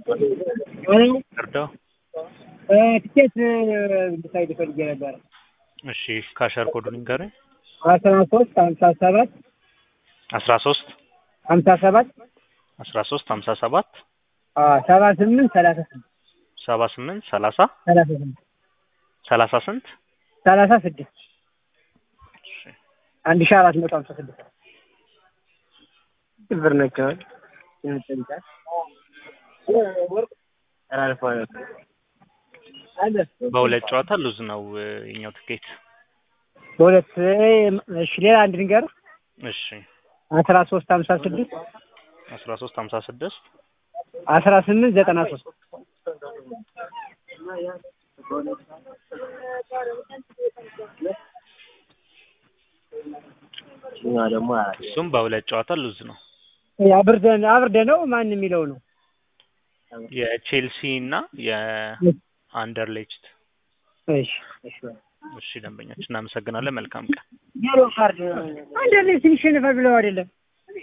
እርዳው ትኬት እንድታይ ፈልጌ ነበረ። እሺ ካሸር ኮዱን ንገረኝ። አስራ ሶስት ሀምሳ ሰባት አስራ ሶስት ሀምሳ ሰባት አስራ ሶስት ሀምሳ ሰባት ሰባ ስምንት ሰላሳ ስምንት ሰባ ስምንት ሰላሳ ሰላሳ ስምንት ሰላሳ ስንት ሰላሳ ስድስት አንድ ሺህ አራት መቶ ሀምሳ ስድስት ብር ነቸዋል በሁለት ጨዋታ ሉዝ ነው የኛው ትኬት። በሁለት እሺ፣ ሌላ አንድ ንገር እሺ አስራ ሶስት ሀምሳ ስድስት አስራ ሶስት ሀምሳ ስድስት አስራ ስምንት ዘጠና ሶስት እሱም በሁለት ጨዋታ ሉዝ ነው። አብርደን አብርደ ነው ማን የሚለው ነው? የቼልሲ እና የአንደርሌችት። እሺ እሺ እሺ ደንበኛችን እናመሰግናለን። መልካም ቀን። አንደርሌችት ይሸንፋል ብለው አይደለም